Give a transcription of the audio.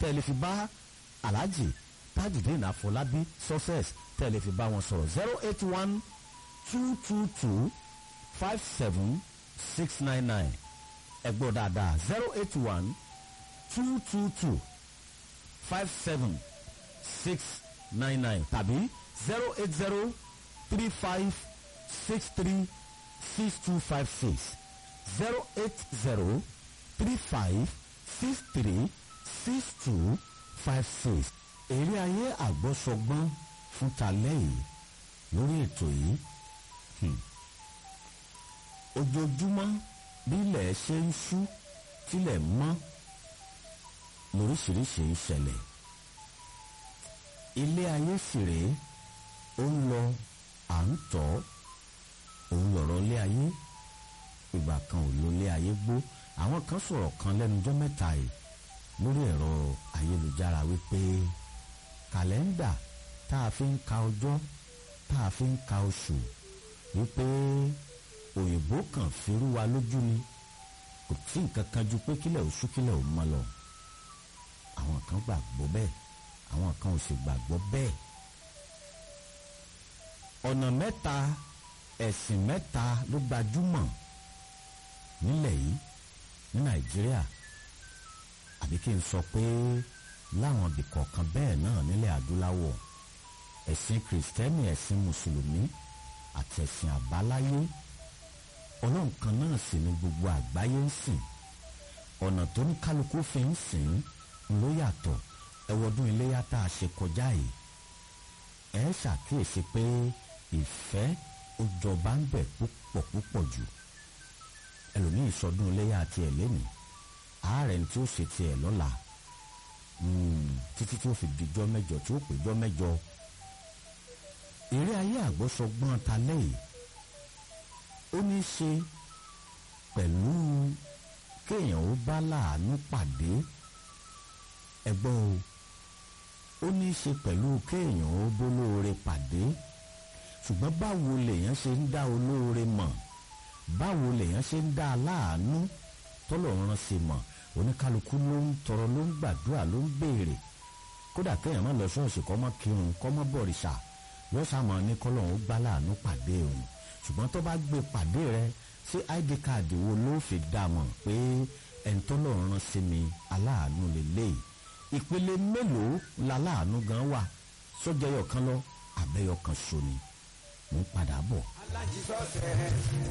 tẹ́ lè fi bá alhaji tajudeen afọlábí success tẹ́ lè fi bá wọn sọ̀rọ̀ zero eight one two two two five seven six nine nine ẹ gbọ́ dáadáa zero eight one two two two five seven six nine nine tàbí zero eight zero three five six three six two five six zero eight zero three five six three six two five six èrè ayé àgbọ́sọgbọ́n fún talẹ́ yìí lórí ètò yìí ojoojúmọ́ bí ilẹ̀ ṣe ń ṣú tilẹ̀ mọ́ lóríṣiríṣi ń ṣẹlẹ̀ ilé ayé sì rèé ó ń lọ à ń tọ́ òun lọ̀rọ̀ ilé ayé ìgbà kan ò lo ilé ayé gbó àwọn kan sọ̀rọ̀ kan lẹ́nujọ́ mẹ́ta yìí lórí ẹ̀rọ ayélujára wípé kàlẹ́ńdà tá a fi ń ka ọjọ́ tá a fi ń ka oṣù wípé òyìnbó kan firú wa lójú ni kò tí nǹkan kan ju pé kílẹ̀ oṣù kílẹ̀ ò mọ́ lọ àwọn kan gbàgbọ́ bẹ́ẹ̀ àwọn kan ò sì gbàgbọ́ bẹ́ẹ̀ ọ̀nà mẹ́ta ẹ̀sìn mẹ́ta ló gbajúmọ̀ nílẹ̀ yìí ní nàìjíríà àbí kí n sọ pé láwọn ibì kọ̀ọ̀kan bẹ́ẹ̀ náà nílẹ̀ adúláwọ̀ ẹ̀sìn kìrìsìtẹ́nì ẹ̀sìn mùsùlùmí àti ẹ̀sìn àbáláyé ọlọ́run kan náà sì ni gbogbo àgbáyé ń sìn ọ̀nà tó ní kálukú fi ń sìn ló yàtọ̀ ẹwọ́dún iléyà tá a ṣe kọjá yìí ẹ ṣàkíyèsí pé ìfẹ́ ó jọba ń bẹ̀ púpọ̀ púpọ̀ jù ẹlòmíì sọdún iléyà tiẹ̀ lẹ́nìí ààrẹ tí ó ṣe tiẹ̀ lọ́la títí tí ó fi dijọ́ mẹ́jọ tí ó péjọ́ mẹ́jọ eré ayé àgbọ́sọgbọ́n ta lẹ́yìn ó ní í ṣe pẹ̀lú kéèyàn ó bá láàánú pàdé ẹgbọ́n o ó ní í ṣe pẹ̀lú kéèyàn ó bólóore pàdé ṣùgbọ́n báwo lèèyàn ṣe ń dá olóore mọ̀ báwo lèèyàn ṣe ń dá aláàánú tọ́lọ́run ṣe mọ̀ oníkálukú ló ń tọrọ ló ń gbàdúrà ló ń béèrè kódà kéèyàn má lọ ṣọ́ọ̀ṣì kọ́ mọ́ kírun kọ́ mọ́ bọ̀rìṣà yóò sàmọ́ ní kọ́lọ́run gbá láàánú pàdé òun ṣùgbọ́n tó bá gbé pàdé rẹ ṣé id card wo ló fi dá mọ̀ pé ẹni tọ́lọ́run sí mi aláàánú lélẹ́yìí ìpele mélòó la láàánú gan wà sójẹyọ kan lọ àbẹyọ kan ṣo ni mo ń padà bọ̀. alájí sọ́ọ̀sẹ̀